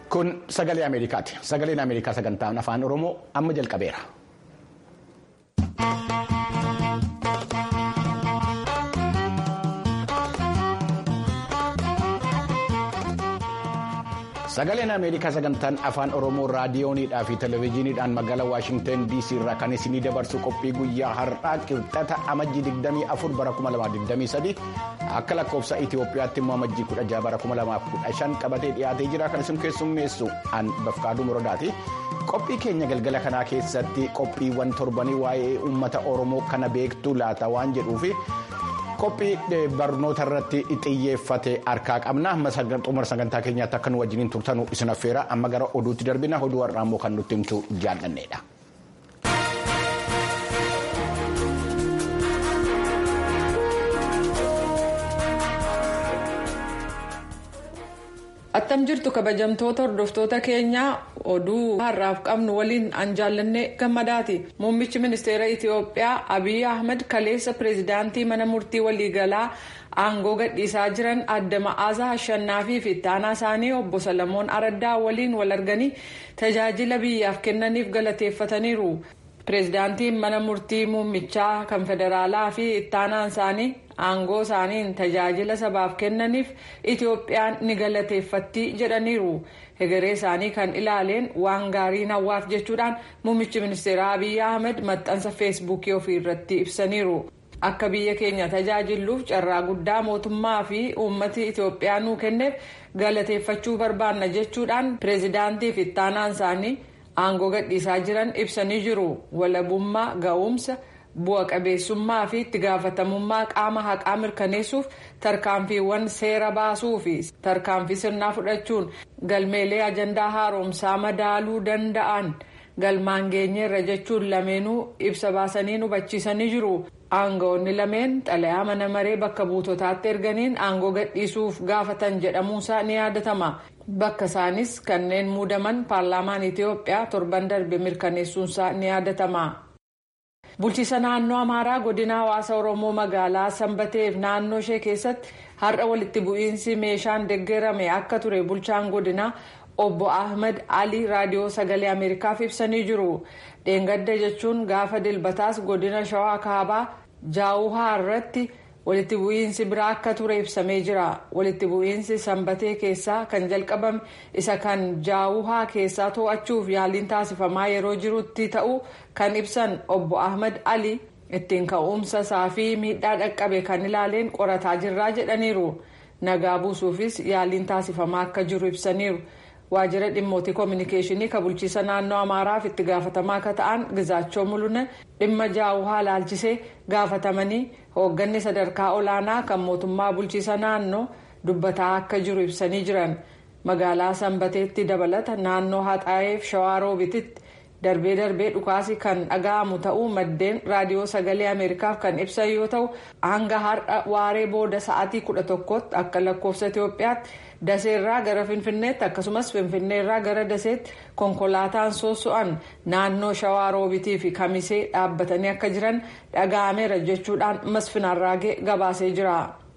Kun sagalee Ameerikaati. Sagaleen Ameerikaa sagantaan afaan Oromoo amma jalqabeera. Sagaleen Ameerikaa sagantaan afaan Oromoo raadiyooniidhaa fi televezyiiniidhaan magaalaa Waashingtan DC irraa kan isinii dabarsu qophii guyyaa har'aa qixxata amajjii 24 bara 2023 akka lakkoofsa Itoophiyaatti immoo amajjii 16 bara 2015 qabatee dhiyaatee jira kan isin keessummeessu an bafqaaduu muradaati. Qophii keenya galgala kanaa keessatti qophiiwwan torbanii waa'ee uummata Oromoo kana beektuu laata waan jedhuufi. qophii barnoota irratti xiyyeeffate harkaa qabna amma xumura sagantaa keenyaatti akka nu wajjiniin turtanu isin affeera amma gara oduutti darbina oduu har'aa immoo kan nutti himtu jaallanneedha. attam jirtu kabajamtoota hordoftoota keenyaa oduu har'aaf qabnu waliin an jaallanne gammadaati muummichi ministeera itiyoophiyaa abiy ahmed kaleessa pireezidaantii mana murtii waliigalaa aangoo gadhiisaa jiran adda ma'aasaa ashannaafi fi ittaanaa isaanii obbo salamoon araddaa waliin wal arganii tajaajila biyyaaf kennaniif galateeffataniiru pireezidaantiin mana murtii muummichaa kan federaalaa fi ittaanaan isaanii aangoo isaaniin tajaajila sabaaf kennaniif itiyoophiyaan ni galateeffatti jedhaniiru hegeree isaanii kan ilaaleen waan gaarii hawwaaf jechuudhaan muummichi ministeeraa abiy ahmed maxxansa feesbuukii ofii irratti ibsaniiru akka biyya keenya tajaajilluuf carraa guddaa mootummaa fi uummati itiyoophiyaa nuu kenneef galateeffachuu barbaanna jechuudhaan pireezidaantii fi ittaanaan isaanii aangoo gadhiisaa jiran ibsanii jiru walabummaa ga'umsa. bu'a qabeessummaa fi itti gaafatamummaa qaama haqaa mirkaneessuuf tarkaanfiiwwan seera baasuu fi tarkaanfii sirnaa fudhachuun galmeelee ajandaa haaromsaa madaaluu danda'an galmaan geenyeerra jechuun lameenuu ibsa baasanii hubachiisanii jiru. aangawoonni lameen xalayaa mana maree bakka buutotaatti erganiin aangoo gadhiisuuf gaafatan jedhamuunsaa ni yaadatama. bakka isaanis kanneen muudaman paarlaamaan itiyoophiyaa torban darbe mirkaneessuunsaa ni yaadatama. bulchiisa naannoo amaaraa godina hawaasa oromoo magaalaa sanbateef naannoo ishee keessatti har'a walitti bu'iinsi meeshaan deeggarame akka ture bulchaan godinaa obbo ahmed ali raadiyoo sagalee ameerikaaf ibsanii jiru dheengadda jechuun gaafa dilbataas godina shawaa kaabaa jaawuhaa irratti walitti bu'iinsi biraa akka ture ibsamee jira walitti bu'iinsi sanbatee keessaa kan jalqabame isa kan jaawuhaa keessaa to'achuuf yaaliin taasifamaa yeroo jirutti ta'uu kan ibsan obbo ahmed ali ittiin ka'umsa isaa fi miidhaa dhaqqabe kan ilaaleen qorataa jirraa jedhaniiru nagaa buusuufis yaaliin taasifamaa akka jiru ibsaniiru. waajjira dhimmootii koominikeeshinii kan bulchiisa naannoo amaaraaf itti gaafatamaa akka ta'an gizaachoo mul'una dhimma jaawuhaa laalchisee gaafatamanii hoogganni sadarkaa olaanaa kan mootummaa bulchiisa naannoo dubbataa akka jiru ibsanii jiran magaalaa sanbateetti dabalata naannoo haxaayeef shawaa roobititti darbee darbee dhukaasi kan dhaga'amu ta'uu maddeen raadiyoo sagalee ameerikaaf kan ibsan yoo ta'u hanga har'a waaree booda sa'aatii kudha tokkotti akka lakkoofsa itiyoophiyaatti. daseerraa gara finfinneetti akkasumas finfinneerraa gara daseetti konkolaataan soso'an naannoo shawaa roobitii fi kamisee dhaabbatanii akka jiran dhaga'ameera jechuudhaan masfinarraagee gabaasee jira.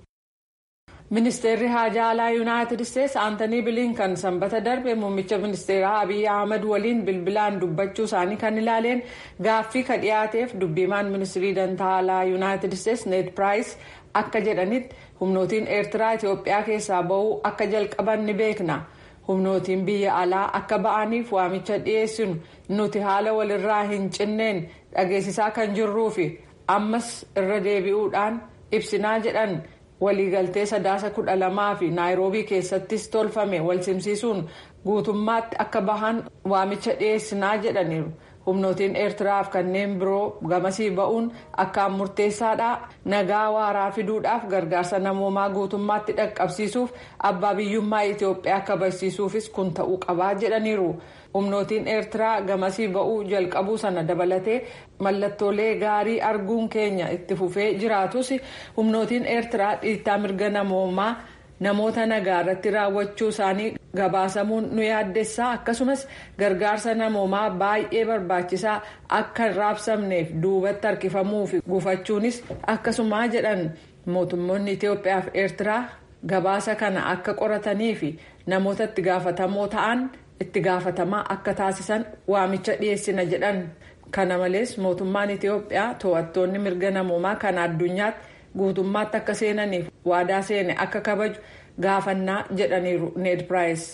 ministeerri haajaa alaa yuunaayitid isteetsi aantanii biliinkan sanbata darbe muummicha ministeeraa abiy ahmed waliin bilbilaan dubbachuu isaanii kan ilaaleen gaaffii ka dhiyaateef dubbimaan ministirii dantaa alaa yuunaayitid isteetsi neet piraayis akka jedhanitti humnootiin eertiraa itiyoophiyaa keessaa ba'uu akka jalqaban ni beekna humnootiin biyya alaa akka ba'aniif waamicha dhiyeessinu nuti haala walirraa hin cinneen dhageessisaa kan jirruufi ammas irra deebi'uudhaan ibsinaa jedhan. waliigaltee sadaasa kudha lamaa fi naayiroobii keessattis tolfame wal simsiisuun guutummaatti akka bahan waamicha dhiyeessinaa jedhaniiru humnootiin eertiraaf kanneen biroo gamasii ba'uun akkaan murteessaadha nagaa waaraa fiduudhaaf gargaarsa namoomaa guutummaatti dhaqqabsiisuuf abbaa biyyummaa itiyoophiyaa kabachiisuufis kun ta'uu qabaa jedhaniiru. humnootiin eertiraa gamasii ba'uu jalqabuu sana dabalatee mallattoolee gaarii arguun keenya itti fufee jiraatus humnootiin eertiraa dhiittaa mirga namoomaa namoota nagaa irratti raawwachuu isaanii gabaasamuun nu yaaddessaa akkasumas gargaarsa namoomaa baay'ee barbaachisaa akka hin raabsamneef duubatti harkifamuu fi gufachuunis akkasumaa jedhan mootummoonni itiyoophiyaa fi eertiraa gabaasa kana akka qoratanii fi namoota itti gaafatamoo ta'an itti gaafatamaa akka taasisan waamicha dhiyeessina jedhan kana malees mootummaan itiyoophiyaa to'attoonni mirga namoomaa kan addunyaatti guutummaatti akka seenaniif waadaa seene akka kabaju gaafannaa jedhaniiru need piraayis.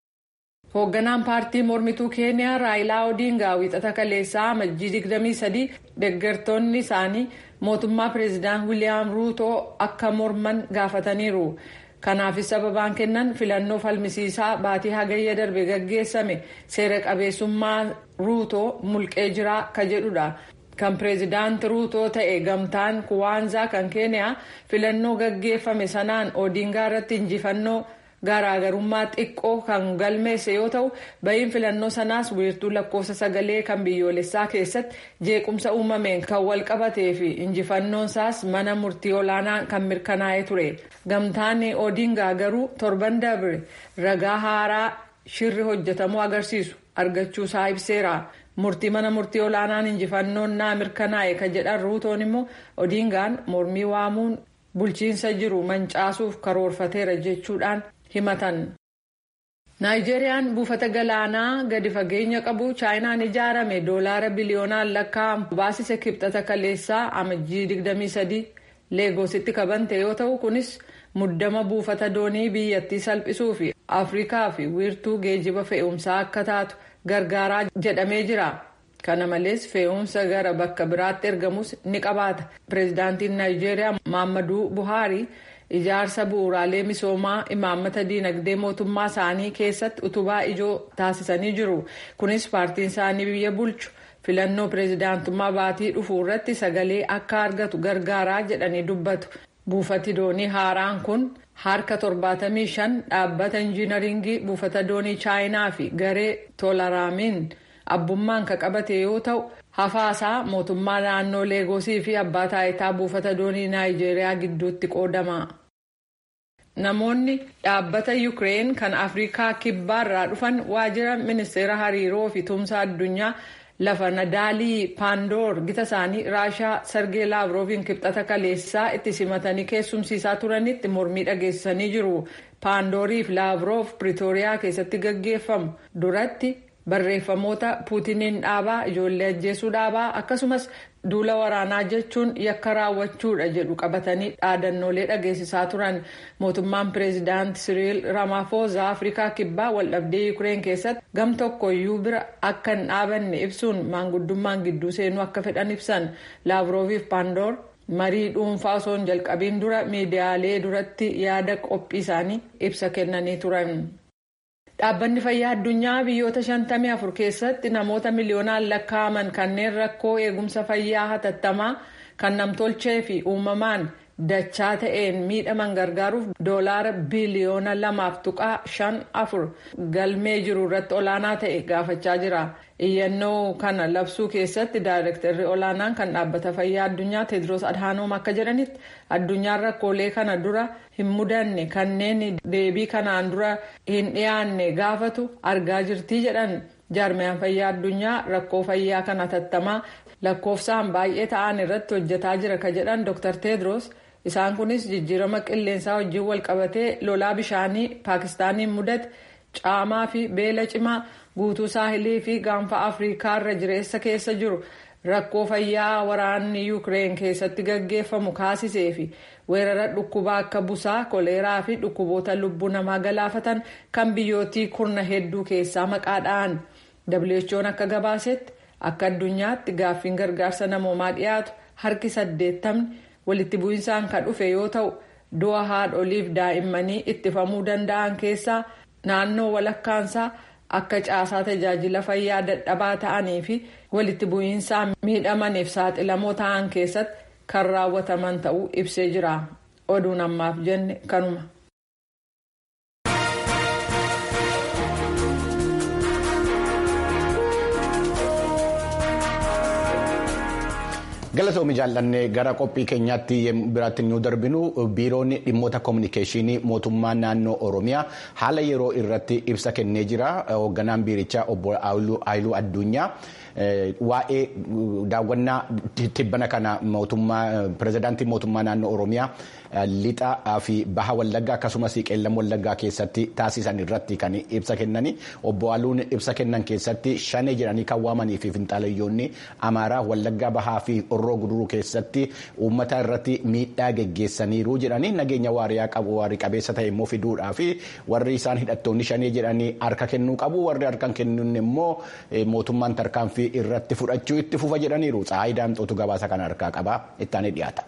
hoogganaan paartii mormituu keeniyaa raayilaa odiingaa wiixata kaleessaa amajjii 23 deeggartoonni isaanii mootummaa pireezidaant wiiliyaam ruutoo akka morman gaafataniiru kanaafis sababaan kennan filannoo falmisiisaa baatii hagayya darbe gaggeessame seera qabeessummaa ruutoo mulqee jiraa ka jedhudha kan pireezidaant ruutoo ta'e gamtaan kuwaanzaa kan keeniyaa filannoo gaggeeffame sanaan odiingaa irratti injifannoo. garaagarummaa xiqqoo kan galmeesse yoo ta'u bahiin filannoo sanaas wiirtuu lakkoofsa sagalee kan biyyoolessaa keessatti jeequmsa uumameen kan wal qabatee fi injifannoon isaas mana murtii olaanaa kan mirkanaa'ee ture gamtaan odiingaa garuu torban dabre ragaa haaraa shirri hojjetamuu agarsiisu argachuu isaa ibseera murtii mana murtii olaanaan injifannoon naa mirkanaa'e kan jedhan ruutoon immoo odiingaan mormii waamuun bulchiinsa jiru mancaasuuf karoorfateera jechuudhaan. himatan naayijeeriyaan buufata galaanaa gadi fageenya qabu chaayinaan ijaarame doolaara biliyoonaan lakkaa'amu baasise kibxata kaleessaa amajjii 23 leegoositti kabante yoo ta'u kunis muddama buufata doonii biyyattii salphisuu fi afrikaa fi wiirtuu geejiba fe'umsaa akka taatu gargaaraa jedhamee jira kana malees fe'umsa gara bakka biraatti ergamus ni qabaata pireezidaantiin naayijeeriyaa maammaduu buhaarii. ijaarsa bu'uuraalee misoomaa imaammata diinagdee mootummaa isaanii keessatti utubaa ijoo taasisanii jiru kunis paartiin isaanii biyya bulchu filannoo pireezidaantummaa baatii dhufuu irratti sagalee akka argatu gargaaraa jedhanii dubbatu buufati doonii haaraan kun harka 75 dhaabbata injiinaringii buufata doonii chaayinaa fi garee toolaraamiin abbummaan ka qabate yoo ta'u hafaasaa mootummaa naannoo leegosii fi abbaa taayitaa buufata doonii naayijeeriyaa gidduutti qoodama. namoonni dhaabbata yuukireen kan afrikaa kibbaarraa dhufan waajjira ministeera hariiroo fi tumsa addunyaa lafa nadaalii paandoor gita isaanii raashaa sargee laavrooviin kibxata kaleessaa itti simatanii keessumsiisaa turanitti mormii dhageessisanii jiru paandoorii fi laavroof piriitooriyaa keessatti gaggeeffamu duratti barreeffamoota puutiniin dhaabaa ijoollee ajjeesuu dhaabaa akkasumas duula waraanaa jechuun yakka raawwachuudha jedhu qabatanii dhaadannoolee dhageessisaa turan mootummaan pireezidaant siriil ramaafoozaa afrikaa kibbaa waldhabdee yuukireen keessatti gam tokkoyyuu bira akka hin dhaabanne ibsuun maanguddummaan gidduu seenuu akka fedhan ibsan laavrooviif paandoor marii dhuunfaa osoo hin jalqabiin dura miidiyaalee duratti yaada qophii isaanii ibsa kennanii turan. dhaabbanni fayyaa addunyaa biyyoota 54 keessatti namoota miliyoonaan lakkaa'aman kanneen rakkoo eegumsa fayyaa hatattamaa kan namtolchee fi uumamaan dachaa ta'een miidhaman gargaaruuf doolaara biliyoona lamaaf tuqaa shan afur galmee jiru irratti olaanaa ta'e gaafachaa jira iyyannoo kana labsuu keessatti daayirektarri olaanaan kan dhaabbata fayyaa addunyaa teedros adhaanoom akka jedhanitti addunyaan rakkoolee kana dura hin mudanne kanneen deebii kanaan dura hin dhiyaanne gaafatu argaa jirtii jedhan jaarmiyaan fayyaa addunyaa rakkoo fayyaa kan hatattamaa lakkoofsaan baay'ee ta'an irratti hojjetaa jira ka jedhan dr teedros isaan kunis jijjiirama qilleensaa wajjin walqabatee lolaa bishaanii paakistaaniin mudate caamaa fi beela cimaa guutuu saahilii fi gaanfa afrikaa irra jireessa keessa jiru rakkoo fayyaa waraanni yuukireen keessatti gaggeeffamu kaasisee fi weerara dhukkubaa akka busaa koleeraa fi dhukkuboota lubbuu namaa galaafatan kan biyyootii kurna hedduu keessaa maqaadhaan who'n akka gabaasetti akka addunyaatti gaaffiin gargaarsa namoomaa dhiyaatu harki saddeettamni walitti bu'insaan kan dhufe yoo ta'u du'a haadholiif daa'immanii ittifamuu danda'an keessaa naannoo walakkaansaa akka caasaa tajaajila fayyaa dadhabaa ta'anii fi walitti bu'iinsaan miidhamaniif saaxilamoo ta'an keessatti kan raawwataman ta'uu ibsee jira oduun ammaaf jenne kanuma. galatoomii jaallannee gara qophii keenyaatti biraatti nu darbinu biiroonni dhimmoota koominikeeshinii mootummaa naannoo oromiyaa haala yeroo irratti ibsa kennee jira hoogganaan biirichaa obbo Aayiluu Addunyaa waa'ee daawwannaa tibbana kana mootummaa pirezidaantii mootummaa naannoo Oromiyaa lixaa fi baha wallaggaa akkasumas qeellam wallaggaa keessatti taasisan irratti kan ibsa kennani obbo Haaluun ibsa kennan keessatti shanee jedhanii kan waamanii fi finxaalayyoonni amaaraa wallaggaa bahaa fi horroo guduruu keessatti uummata irratti miidhaa geggeessaniiru jedhanii nageenya waariyaa qabu waarii qabeessa ta'e immoo fiduudhaa fi warri isaan hidhattoonni shanee jedhanii harka kennuu qabu warri harkan kennuun immoo mootummaan tarkaanfii irratti fudhachuu itti fufa jedhaniiru tsaayi daamxootu gabaasa kana harkaa qaba ittaanii dhiyaata.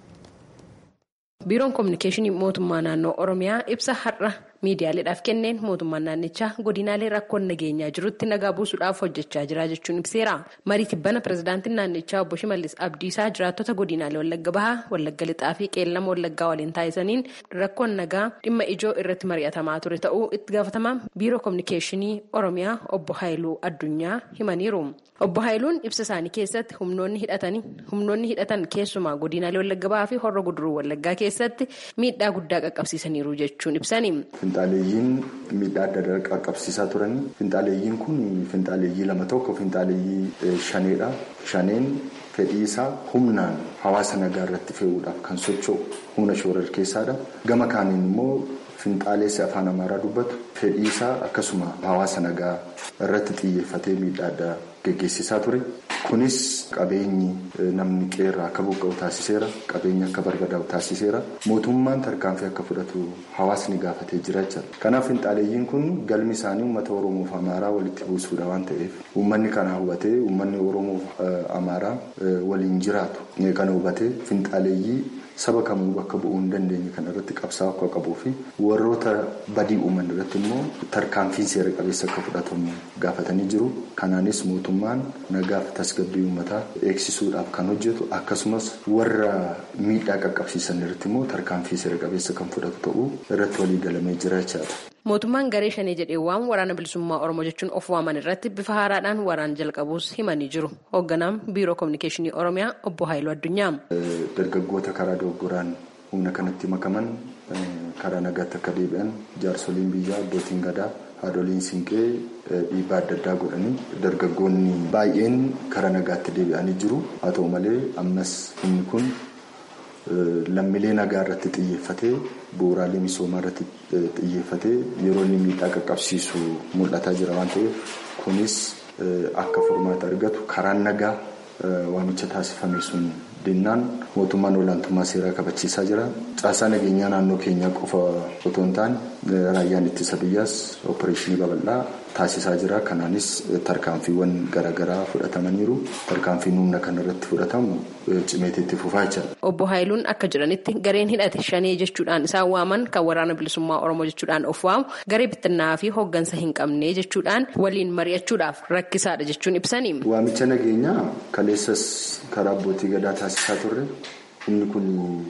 biiroon koominikeeshinii mootummaa naannoo oromiyaa ibsa har'a miidiyaaleedhaaf kenneen mootummaan naannichaa godinaalee rakkoon nageenyaa jirutti nagaa buusuudhaaf hojjechaa jira jechuun ibseera marii tibbana pirezidaantiin naannichaa obbo shimallis abdiisaa jiraattota godinaalee wallagga bahaa wallagga lixaa fi qeellama wallaggaa waliin taasisaniin rakkoon nagaa dhimma ijoo irratti mari'atamaa ture ta'uu itti gaafatamaa biiroo koominikeeshinii oromiyaa obbo haayiluu addunyaa himaniiru obbo haayiluun ibsa isaanii keessatti humnoonni hidhatan keessumaa godinaalee wallagga bahaa fi horra guduruu wallaggaa keessatti miidhaa guddaa qaqqabsiisaniiru jechuun ibsani. Finxaaleeyyiin miidhaa adda addaa qaqqabsiisaa turan. Finxaaleeyyiin kun finxaaleeyyii lama tokko finxaaleeyyii shaneedha. Shaneen fedhii isaa humnaan hawaasa nagaa irratti fe'uudhaaf kan socho'u humna shoorar keessaadha. Gama kaaniin immoo finxaaleessi afaan amaaraa dubbatu fedhii isaa akkasuma hawaasa nagaa irratti xiyyeeffatee miidhaa addaa geggeessisaa ture. Kunis qabeenyi namni qeerraa akka buqqa'u taasiseera. Qabeenyi akka barbadaa'u taasiseera. Mootummaan tarkaanfii akka fudhatu hawaasni gaafatee jira jechuudha. Kanaaf finxaaleeyyiin kun galmi isaanii uummata Oromoo fi Amaaraa walitti buusuudha waan ta'eef uummanni kana hubatee uummanni Oromoo fi Amaaraa waliin jiraatu kana hubatee finxaaleeyyii saba kamuu bakka bu'uu hin dandeenye kan irratti qabsaa'u akka qabuu fi warroota badii uuman irratti immoo tarkaanfiin seera qabeessa akka fudhatamu gaafatanii jiru. Kanaanis mootummaan nagaaf tasgabbii uummataa eegsisuudhaaf kan hojjetu akkasumas warra miidhaa qaqqabsiisan irratti immoo tarkaanfii seera qabeessa kan fudhatu ta'uu irratti walii galamee jira jechaadha. Mootummaan garee shanee jedhee waan waraana bilisummaa Oromoo jechuun of waaman irratti bifa haaraadhaan waraana jalqabuus himanii jiru. Hoogganaan Biiroo Koominikeeshinii Oromiyaa Obbo Haayiluu Addunyaa. Dargaggoota karaa dogoggoraan humna kanatti makaman karaa nagaatti akka deebi'an jaarsoliin biyyaa abbootiin gadaa haadholiin siinqee dhiibbaa adda addaa godhanii dargaggoonni baay'een karaa nagaatti deebi'anii jiru. Haa ta'u malee ammas humni kun lammiilee nagaa irratti xiyyeeffatee bu'uuraalee misoomaa irratti xiyyeeffatee yeroo inni miidhaa qaqqabsiisu mul'ataa jira waan ta'eef kunis akka furmaata argatu karaan nagaa waamicha taasifame sun dinnaan mootummaan olaantummaa seeraa kabachiisaa jira. Caasaa nageenyaa naannoo keenyaa qofa otoo hin taane raayyaan ittisa biyyaas oopereeshinii babal'aa taasisaa jira. Kanaanis tarkaanfiiwwan garaagaraa fudhatamaniiru. Tarkaanfiin humna kana irratti fudhatamu cimeetti fufaa jira. Obbo Haayiluun akka jedhanitti gareen hidhate shanee jechuudhaan isaan waaman kan waraana bilisummaa Oromoo jechuudhaan of waamu garee bittinnaa fi hooggansa hin qabne jechuudhaan waliin mari'achuudhaaf rakkisaadha jechuun ibsani. Waamicha nageenyaa kaleessas karaa abbootii gadaa taasisaa turre humni kun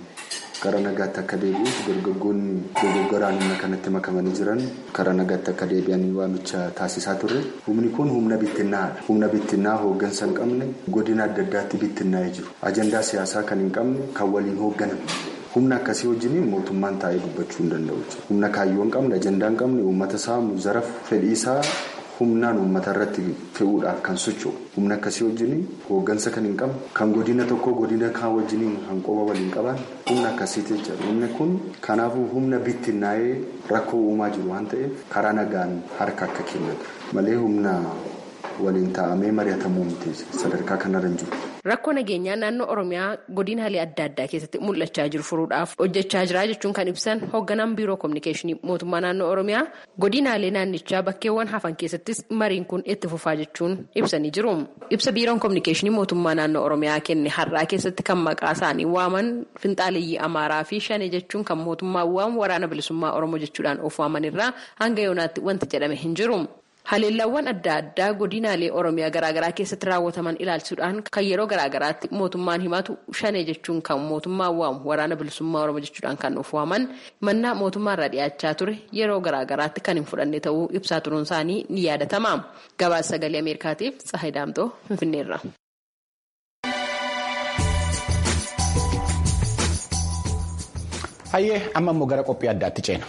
karaa nagaatti akka deebi'uuf dargaggoonni dogoggoraan humna kanatti makamanii jiran karaa nagaatti akka deebi'anii waamicha taasisaa turre humni kun humna bittinnaadha. Humna bittinnaa hooggansa hin qabne godina adda addaatti bittinnaa'ee jiru. Ajandaa siyaasaa kan hin qabne kan waliin hoogganan. Humna akkasii wajjin mootummaan taa'ee dubbachuu hin danda'u. Humna kaayyoo hin qabne ajandaa hin qabne uummata saamu zarafu fedhii isaa humnaan uummata irratti fe'uudhaaf kan socho'u humna akkasii wajjin hooggansa kan hin qabne kan godina tokko godina kaan wajjin hanqooba waliin qaban humna akkasiiti jechuudha humni kun kanaafuu humna bittinnaa'ee rakkoo uumaa jiru waan ta'eef karaa nagaan harka akka kennatu malee humna waliin taa'amee mari'atamuu miti sadarkaa kanarra hin jiru. Rakkoo nageenyaa naannoo Oromiyaa godinaalee adda addaa keessatti mul'achaa jiru furuudhaaf hojjechaa jira jechuun kan ibsan hoogganaan biiroo koominikeeshinii mootummaa naannoo Oromiyaa godinaalee naannichaa bakkeewwan hafan keessattis mariin kun itti fufaa jechuun ibsanii jiru. Ibsa biiroon koominikeeshinii mootummaa naannoo Oromiyaa kenne har'aa keessatti kan maqaa isaanii waaman finxaaleeyyii Amaaraa fi Shanee jechuun kan mootummaa waamu waraana bilisummaa Oromoo jechuudhaan of waaman irraa hanga yoonaatti wanti jedhame hin jiru. Haleellawwan adda addaa godinaalee Oromiyaa garaagaraa keessatti raawwataman ilaalchisuudhaan kan yeroo garaagaraatti mootummaan himatu shanee jechuun kan mootummaan waamu waraana bilisummaa Oromoo jechuudhaan kan of waaman mannaa mootummaarraa dhiyaachaa ture yeroo garaagaraatti kan hin fudhanne ta'uu ibsaa turuun isaanii ni yaadatama. Gabaasa sagalee Ameerikaatiif Tsahayi Daamtoo Finfinneerra. Hayyee amma immoo gara qophii addaatti ceena.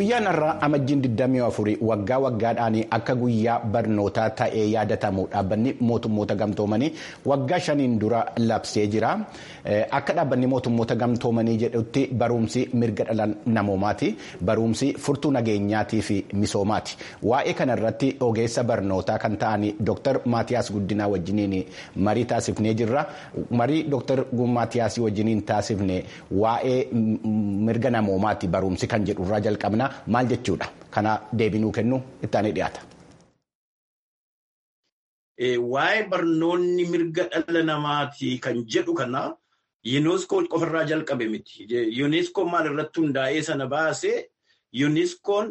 Guyyaan har'aa amajjiin 24 waggaa waggaadhaan akka guyyaa barnootaa ta'ee yaadatamu dhaabbanni mootummoota gamtoomanii waggaa shaniin dura labsee jira. Akka dhaabbanni mootummoota gamtoomanii jedhutti barumsi mirga dhala namoomaati. Barumsi furtuu nageenyaatii fi misoomaati. Waa'ee kanarratti ogeessa barnootaa kan ta'an Dr. Maatiyaas Guddinaa wajjiniin marii taasifnee jirra. Marii Dr. Maatiyaas wajjiniin taasifne waa'ee mirga namoomaati barumsi kan jedhu irraa jalqabna maal jechuudha kana deebinuu kennu ittaanii dhiyaata. Waa'ee barnoonni mirga dhala namaati kan jedhu kana yuuneskoon qofarraa jalqabe miti. Yuuneskoon maal irratti hundaa'ee sana baase yuuneskoon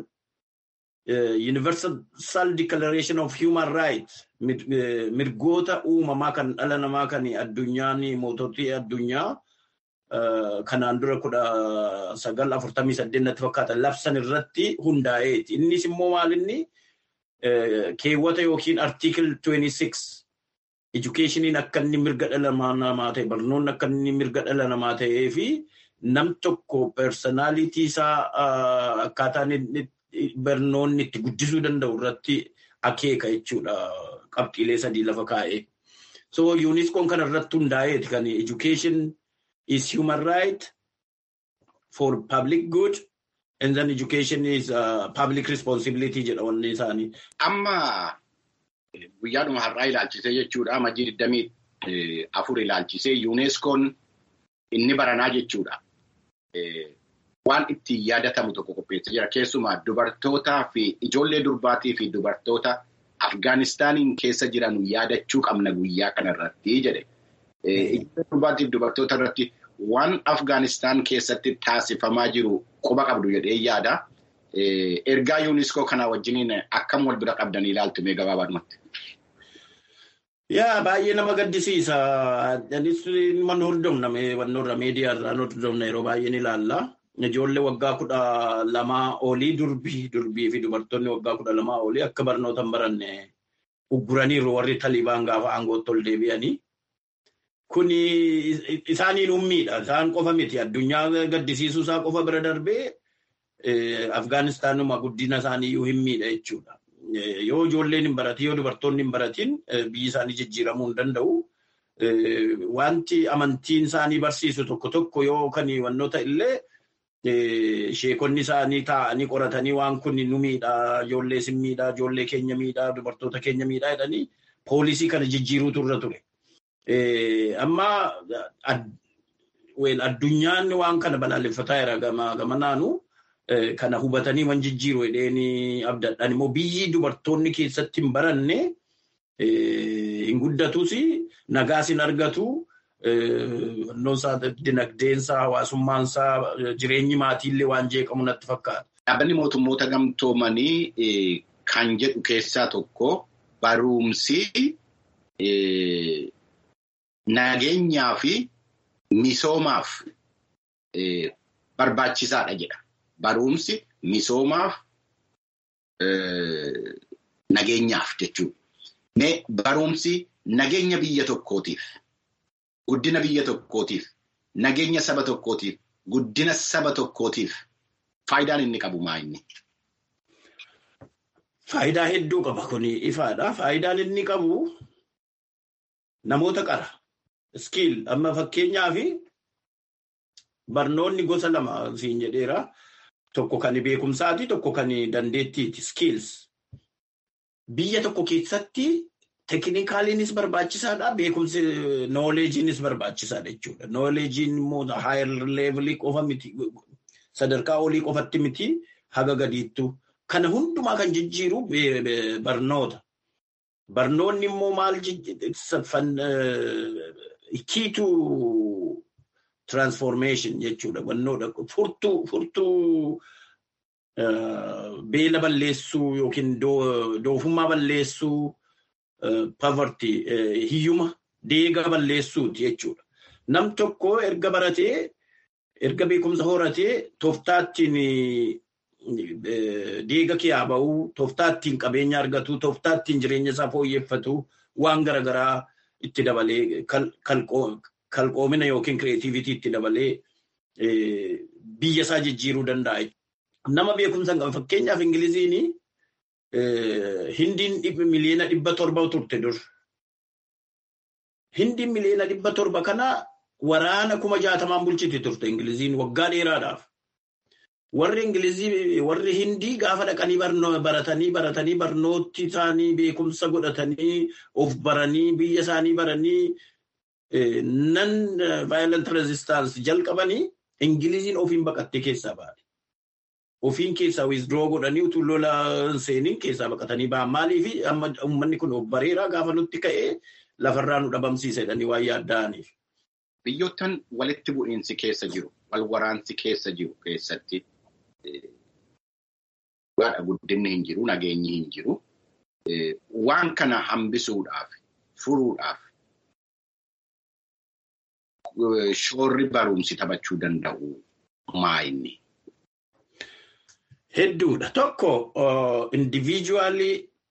Universal Declaration of Human Rights mirgoota uumamaa kan dhala namaa kan addunyaan moototii addunyaa kanaan dura kudha sagal afurtamii saddeettatti fakkaatan labsan irratti hundaa'eeti. Innis immoo maalinni keewwata yookiin artiikil 26 edukeeshiniin akka inni mirga dhala namaa ta'e barnoonni akka inni mirga dhala namaa ta'ee fi nam tokko personaalitii isaa akkaataan barnoonni itti guddisuu danda'u irratti akeeka jechuudha qabxiilee sadii lafa kaa'ee. So yuuniskoon kana irratti hundaa'eeti kan education is human right for public good and then education is uh, public responsibility jedha wanni isaanii. Amma guyyaadhuma har'aa ilaalchisee jechuudha. Amajjii digdamii afur ilaalchisee yuuneskoon inni baranaa jechuudha. Waan ittiin yaadatamu tokko qopheessee jira. Keessumaa dubartootaa fi ijoollee durbaatii fi dubartoota Afgaanistaaniin keessa jiran yaadachuu qabna guyyaa kanarratti jedhe. Ijoollee durbaatiif dubartoota irratti waan Afgaanistaan keessatti taasifamaa jiru quba qabdu jedhee yaada. Ergaa yuuniskoo kanaa wajjiniin akkam wal bira qabdanii ilaaltu mee gabaabaadhumatti. Yaa baay'ee nama gaddisiisa. Anis man hordofna wannoorra miidiyaarraan hordofna yeroo baay'ee ni ilaalla. Ijoollee waggaa kudha lamaa olii durbii durbii fi dubartoonni waggaa kudha lamaa olii akka barnoota hin baranne ugguraniiru warri Talibaan gaafa aangootti ol deebi'anii. Kuni isaaniin ummiidha. Isaan qofa miti. Addunyaa gaddisiisuu isaa qofa bira darbee Afgaanistaanuma guddina isaanii iyyuu hin miidha jechuudha. Yoo ijoolleen hin baratin yoo dubartoonni hin baratin biyyi isaanii jijjiiramuu hin danda'u. Wanti amantiin isaanii barsiisu tokko tokko yoo kan wannoota illee sheekonni isaanii taa'anii qoratanii waan kun nu miidhaa, ijoollee sin miidhaa, ijoollee keenya miidhaa, dubartoota keenya miidhaa jedhanii poolisii kana jijjiiruutu irra ture. Amma addunyaan waan kana balaaleffataa jira gama naanu kana hubatanii waan jijjiiru jedheen abdadhaan immoo biyyi dubartoonni keessatti hin baranne hin guddatus nagaas hin argatu. Wannoonsaa dinagdeensaa hawaasummaansaa jireenyi maatiillee waan jeeqamu natti fakkaata. Dhaabbanni mootummoota gamtoomanii kan jedhu keessaa tokko barumsi nageenyaa fi misoomaaf barbaachisaadha jedha. Barumsi misoomaaf nageenyaaf jechuudha. Barumsi nageenya biyya tokkootiif. Guddina biyya tokkootiif, nageenya saba tokkootiif, guddina saba tokkootiif faayidaan inni qabu maa inni? Faayidaa hedduu qaba kun ifaadha. Faayidaan inni qabu namoota qara. Iskiil amma fakkeenyaaf barnoonni gosa lama siin jedheera. Tokko kan beekumsaati, tokko kan dandeettiiti. Skills. Biyya tokko keessatti Tekinikaaliinis barbaachisaadha. Beekumsi nooleejiinis barbaachisaadha jechuudha. Nooleejiin immoo haayer leevilii qofa miti. Sadarkaa olii qofatti miti haga gadiittu. Kana hundumaa kan jijjiiru barnoota. Barnoonni immoo maal kiituu transformation jechuudha. Wannoodha. Furtuu furtuu beela balleessuu yookiin doofummaa balleessuu. Poverty hiyyuma deega balleessuuti jechuudha. Nam tokko erga baratee erga beekumsa horatee tooftaattiin deega kiyaa ba'uu, tooftaattiin qabeenya argatu, tooftaattiin jireenya isaa fooyyeffatu waan garaagaraa itti dabalee kalqoomina yookiin kireetiivitii itti dabalee biyya isaa jijjiiruu danda'a. nama beekumsa hin qabu. Fakkeenyaaf Ingiliziin Hindiin miliyoona dhibba torba turte dur. Hindiin miliyoona dhibba torba kana waraana kuma jaatamaan bulchiti turte Ingiliziin waggaa dheeraadhaaf. Warri Ingilizii warri Hindii gaafa dhaqanii baratanii baratanii barnooti isaanii beekumsa godhatanii of baranii biyya isaanii baranii nan violent resistance jalqabanii Ingiliziin ofiin baqattee keessaa baate. Ofiin keessaa withdraw godhanii utuu lola seeniin keessaa baqatanii ba'an. Maaliif uummanni kun of bareeraa gaafa nutti ka'ee lafarraa nu dhabamsiisa jedhanii waan yaadda'aniif. Biyyoottan walitti bu'iinsi keessa jiru, wal waraansi keessa jiru keessatti dhugaadha guddinni hin jiru, nageenyi hin jiru. Waan kana hambisuudhaaf, furuudhaaf shoorri barumsi taphachuu danda'u maa inni? Hedduudha. Tokko individually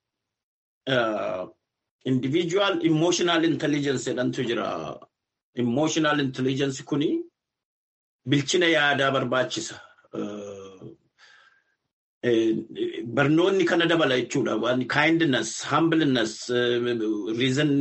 individual emotional intelligence jedhantu jira. Emotional intelligence kuni bilchina yaadaa barbaachisa. Barnoonni kana dabala jechuudha. Kindness, humbleness, reason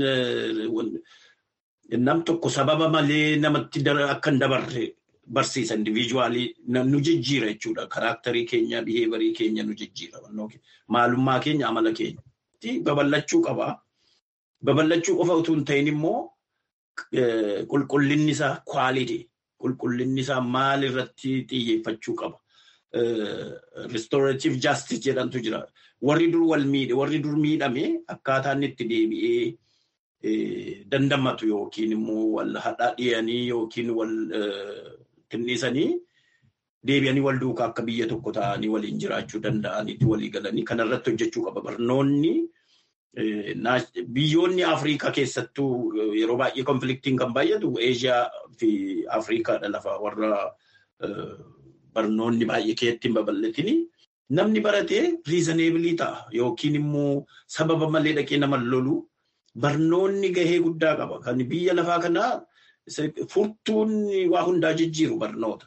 nam tokko sababa malee namatti akka hin dabarre barsiisa individuaalii nu jijjiira jechuudha. Karaaktarii keenya, biheevarii keenya nu jijjiira. Maalummaa keenya, amala keenya. Babal'achuu qaba. Babal'achuu qofa utuu hin ta'in immoo qulqullinni isaa kwaaliti. Qulqullinni isaa maal irratti xiyyeeffachuu qaba. Restorative justice jedhantu jira. Warri dur wal miidhe, warri dur miidhame akkaataa inni itti deebi'ee dandamatu yookiin immoo wal hadhaadhiyanii yookiin wal tinnisanii deebi'anii wal duukaa akka biyya tokko ta'anii waliin jiraachuu danda'anitti walii galanii kanarratti hojjechuu qaba. Barnoonni biyyoonni Afrikaa keessattuu yeroo baay'ee konfliktiin kan baay'atu Eeshiyaa fi Afrikaadha lafa warra barnoonni baay'ee keessatti hin babal'atini. Namni baratee riizaneebilii ta'a yookiin immoo sababa malee dhaqee nama lolu barnoonni gahee guddaa qaba. Kan biyya lafaa kanaa furtuun waa hundaa jijjiiru barnoota.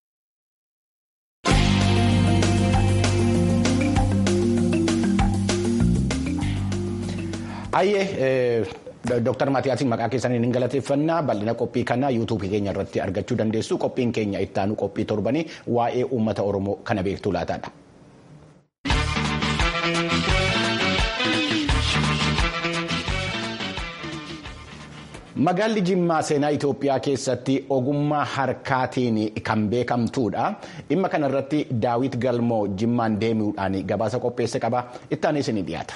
Ayyee Dooktar Maatiyaasin maqaa keessaniin hin galateeffannaa bal'ina qophii kanaa yuutuubii keenya irratti argachuu dandeessu. Qophiin keenya ittaanu qophii torbanii waa'ee uummata Oromoo kana beektuu laataadha. Magaalli Jimmaa seenaa Itoophiyaa keessatti ogummaa harkaatiin kan beekamtuudha. Dhimma kanarratti Daawit Galmoo Jimmaan deemuudhaan gabaasa qopheesse qaba. Ittaan isin dhiyaata.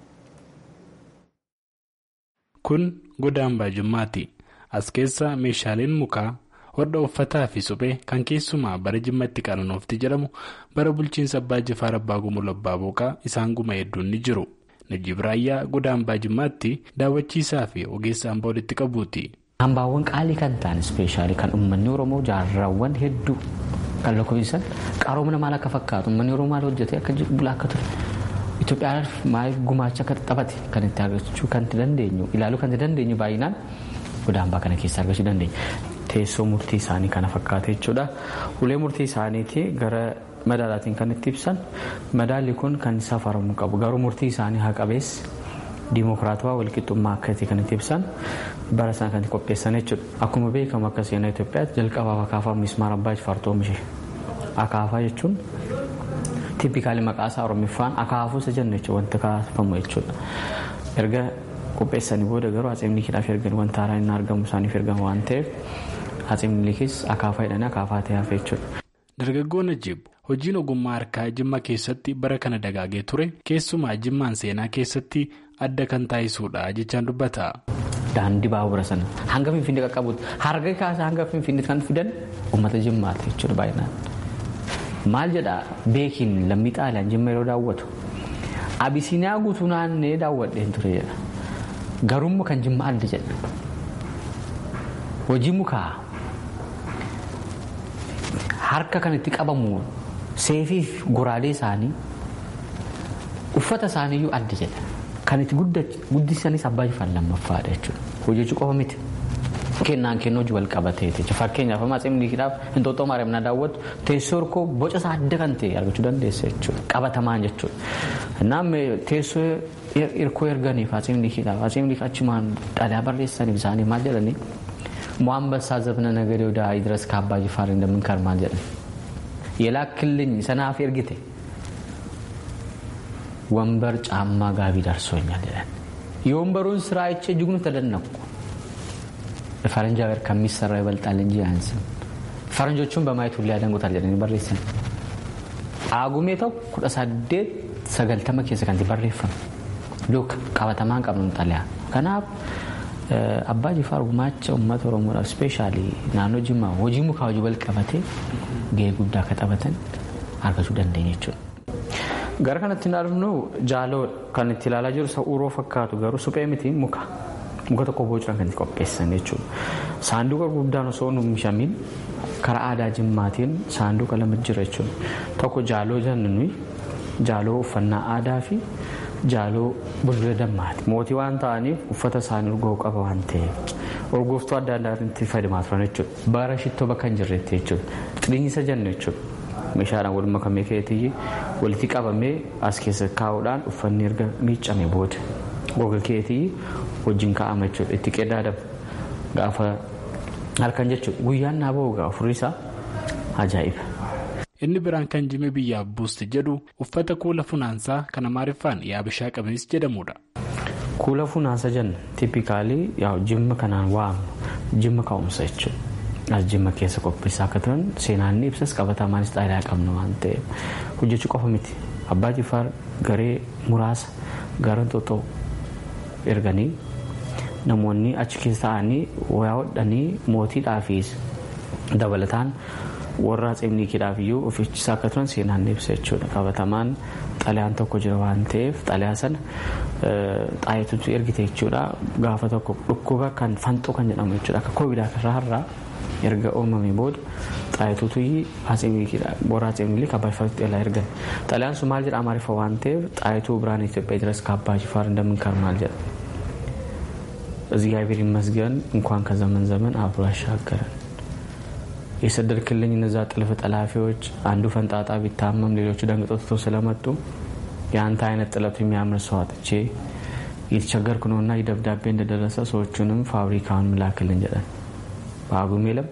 Kun goda hambaa Jimmaati. As keessa meeshaaleen mukaa, hodha uffataa fi suphee kan keessumaa bara Jimmaatti qananoofti jedhamu bara bulchiinsa Abbaa Jifaar Abbaa Gumul Abbaa Booqaa isaan guma hedduun ni jiru. Najib Raayyaa goda hambaa Jimmaatti daawwachiisaa fi ogeessa hambaa walitti qabuuti. Hambaawwan qaalii kan ta'an ispeeshaalii kan uummanni Oromoo jaarraawwan hedduu kan lakkoofsisan qaroomina maal akka fakkaatu uummanni Oromoo maal hojjetee akka bulaa akka ture. Itoophiyaadhaaf maal gumaacha akka taphate kan itti argachuu kan dandeenyu ilaaluu kan dandeenyu baay'inaan goda hambaa kana keessaa argachuu dandeenya. Teessoo murtii isaanii kana fakkaate jechuudha. Ulee murtii isaaniitii gara madaalaatiin kan itti ibsan madaalli kun kan safaramuu qabu garuu murtii isaanii haa qabeessi diimokiraatawaa walqixxummaa akkasii kan itti ibsan bara sana kan qopheessan jechuudha. Akkuma beekamu akka seenaa Itoophiyaatti jalqabaaf akaafaa mismaara abbaa jifaartuu oomishe. Akaafaa jechuun tiipikaalii maqaa isaa oromiffaan akaafuu isa jennu jechuudha wanta kaafamu jechuudha. Erga qopheessanii booda garuu Atsee Minilikiidhaaf ergan wanta haaraan inni argamu isaaniif ergama waan ta'eef Atsee Minilikis akaafaa jedhanii akaafaa ta'ee hafe jechuudha. Dargaggoon Najib hojiin ogummaa harkaa Jimma keessatti bara kana dagaagee ture keessumaa Jimmaan seenaa keessatti adda kan taasisuudha jechaan dubbata. Daandii baabura sana hanga Finfinnee qaqqabuutti harga kaasaa hanga Finfinnee kan fidan uummata Jimmaati jechuudha baay'inaan. Maal jedhaa beekiin lammii xaaliyaan Jimma yeroo daawwatu Abisiiniyaa guutuu naannee daawwadheen ture jedha. Garummaa kan Jimma adda jedha. Hojii mukaa harka kan itti qabamu seefiif goraadee isaanii uffata isaaniiyyuu adda jedha. Kan itti guddisanis abbaa jifaan lammaffaadha jechuudha. Hojjechuu qofa miti. kennaan kennuu hojii wal qabateeti. Fakkeenyaaf amma Atsee Minilikiidhaaf Inxooxxoo Maariyaam na daawwattu teessoo hirkoo boca isaa adda kan ta'e argachuu dandeessa jechuudha. Qabatamaan jechuudha. Naam teessoo hirkoo erganiif Atsee Minilikiidhaaf Atsee Minilik achumaan dhalaa barreessaniif isaanii maal jedhanii ሟንበሳ ዘብነ ነገዴ ወደ ይድረስ ከአባ ጅፋር እንደምንከር ማል jedhan የላክልኝ ሰናፍ ኤርጊቴ ወንበር ጫማ ጋቢ ደርሶኛል ይላል። የወንበሩን ስራ አይቼ እጅጉን ተደነቅኩ። ፈረንጅ ሀገር ከሚሰራው ይበልጣል እንጂ አያንስም። ፈረንጆቹን በማየት ሁሉ ያደንቁታል jedhanii barreessan. Aagumee tokko kudha saddeet sagaltama keessa kan barreeffame. Luka qabatamaan qabnu xalayaa. Kanaaf abbaa jifaar gumaacha uummata oromoodhaaf ispeeshaalii naannoo jimmaa hojii mukaa hojii wal qabatee gahee guddaa akka taphatan argachuu dandeenya jechuudha. Gara kanatti hin arginu jaaloo kan itti ilaalaa jiru sa'uuroo fakkaatu garuu suphee miti muka. Muka tokko bocuudhaan kan itti qopheessan jechuudha. Saanduqa guddaan osoo hin oomishamiin karaa aadaa jimmaatiin saanduqa lama jira jechuudha. Tokko jaaloo jennu jaaloo uffannaa aadaa fi jaaloo bulbula dammaati. Mootii waan ta'aniif uffata isaanii urgoo qaba waan ta'eef urgooftuu adda addaatti fayyadamaa turan jechuudha. Bara shittoo bakka hin jirretti jechuudha. Xiriinsa jennu jechuudha. Meeshaadhaan wal makamee keetii walitti qabamee as keessa kaa'uudhaan uffanni erga miiccame booda goga keetii wajjin kaa'ama jechuudha. Itti qedaadama gaafa halkan jechuudha. Guyyaan naa bahu gaafa furrisaa ajaa'iba. inni biraan kan jime biyyaaf buusti jedhu uffata kuula funaansaa kan amaariffaan yaabishaa qabees jedhamudha. Kuula funaansa jennu tiipikaalii jimma kanaan waamnu jimma ka'umsa jechuudha. As jimma keessa qopheessaa akka turan seenaan ni ibsas qabatamaanis xaaliyaa qabna waan ta'eef hojjechuu qofa miti. Abbaa Jifaar garee muraasa gara Inxooxxoo erganii namoonni achi keessa ta'anii wayaa hodhanii mootiidhaafis dabalataan warra Atsee Minilikiidhaaf iyyuu ofiichisaa akka turan seenaan ibsa jechuudha. Qabatamaan xalayaan tokko jira waan ta'eef xalayaa sana xaayetutu ergite jechuudha. Gaafa tokko dhukkuba kan fanxoo kan jedhamu jechuudha. Akka koovidaa irraa har'aa erga uumamee booda xaayetutu warra Atsee Minilik abbaa jifaaritti elaa ergan. Xalayaan sun maal jedha amaariffa waan ta'eef xaayetuu biraan Itoophiyaa ድረስ ከአባ ጅፋር እንደምንከር ማል jedha. እግዚአብሔር ይመስገን እንኳን ከዘመን ዘመን አብሮ ያሻገረን። የሰደድክልኝ እነዛ ጥልፍ ጠላፊዎች አንዱ ፈንጣጣ ቢታመም ሌሎቹ ደንግጠው ትተው ስለመጡ የአንተ አይነት ጥለቱ የሚያምር ሰው አጥቼ እየተቸገርኩ ነውና ይህ ደብዳቤ እንደደረሰ ሰዎቹንም ፋብሪካውን ምላክልን jedhan በአጉሜለም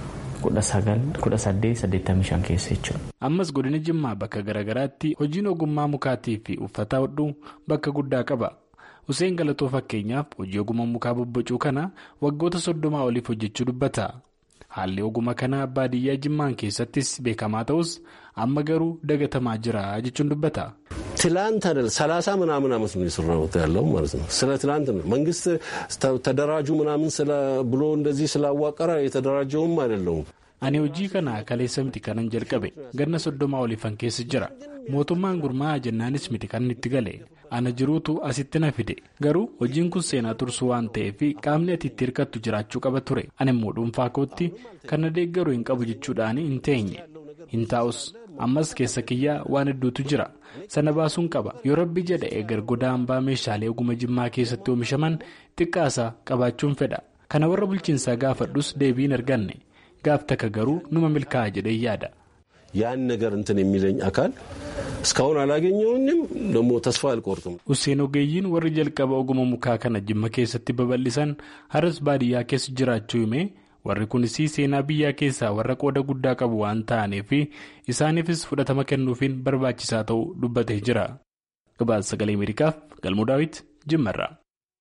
kudha saddeet saddeettamii shan keessa jechuudha. Ammas godina Jimmaa bakka garaagaraatti hojiin ogummaa mukaatii fi uffata hodhuu bakka guddaa qaba. Hussein Galatoo fakkeenyaaf hojii ogummaa mukaa bobbocuu kana waggoota soddomaa oliif hojjechuu dubbata. Haalli ogummaa kanaa baadiyyaa Jimmaan keessattis beekamaa ta'us amma garuu dagatamaa jira jechuun dubbata. ትላንት አይደል ሰላሳ ምናምን ዓመት ነው የሰራሁት ያለው ማለት ነው። ስለ ትላንት ነው መንግስት ተደራጁ ምናምን ብሎ እንደዚህ ስላዋቀረ የተደራጀውም አይደለውም። Ani hojii kana kaleessa miti kanan jalqabe ganna soddomaa oliifan keessa jira mootummaan gurmaa'aa jennaanis miti kan itti gale ana jiruutu asitti na fide garuu hojiin kun seenaa tursuu waan ta'eef qaamni ati itti hirkattu jiraachuu qaba ture ani immoo dhuunfaa kootti kan na deeggaru hin qabu jechuudhaan hin teenye hin taa'us ammas keessa kiyyaa waan hedduutu jira sana baasuun qaba yoo rabbi jedha eegar goda hambaa meeshaalee oguma jimmaa keessatti oomishaman xiqqaasa qabaachuun fedha kana warra bulchiinsaa gaafadhus deebiin arganne. gaaf takka garuu numa milkaa'a jedhee yaada. ያን ነገር እንትን የሚለኝ አካል እስካሁን አላገኘውኝም ደግሞ ተስፋ አልቆርጥም። Hussein ogeeyyiin warri jalqaba oguma mukaa kana jimma keessatti babal'isan haras baadiyyaa keessa jiraachuu himee warri kunis seenaa biyyaa keessaa warra qooda guddaa qabu waan ta'aniif isaaniifis fudhatama kennuufiin barbaachisaa ta'uu dubbatee jira. Gabaasa sagalee Ameerikaaf galmoo daawit jimmarraa.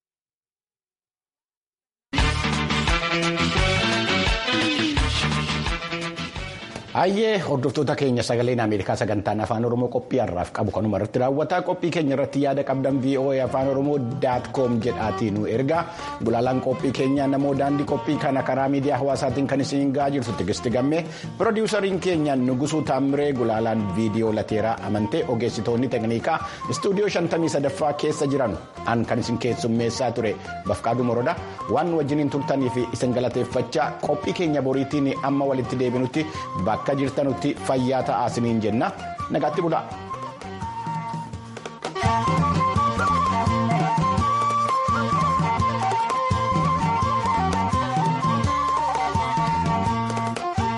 Hayyee hordoftoota keenya sagaleen Ameerikaa sagantaan afaan Oromoo qophii har'aaf qabu kanuma irratti raawwata. Qophii keenya irratti yaada qabdan VOA afaan Oromoo daat koom jedhaatii nu erga. Gulaalaan qophii keenyaa namoo daandii qophii kana karaa miidiyaa hawaasaatiin kan isin gahaa jirtu Tigisti Gammee. Pirodiisariin keenya Nugusuu Taamiree gulaalaan viidiyoo lateeraa amantee ogeessitoonni tekniikaa istuudiyoo shantamii sadaffaa keessa jiran an kan isin keessummeessaa ture Bafqaaduu Morodaa waan wajjiniin turtanii fi isin galateeffachaa qophii keenya boriitiin amma walitti deebinutti bakka jirtanutti fayyaa ta'aa isiniin jenna nagaatti bulaa.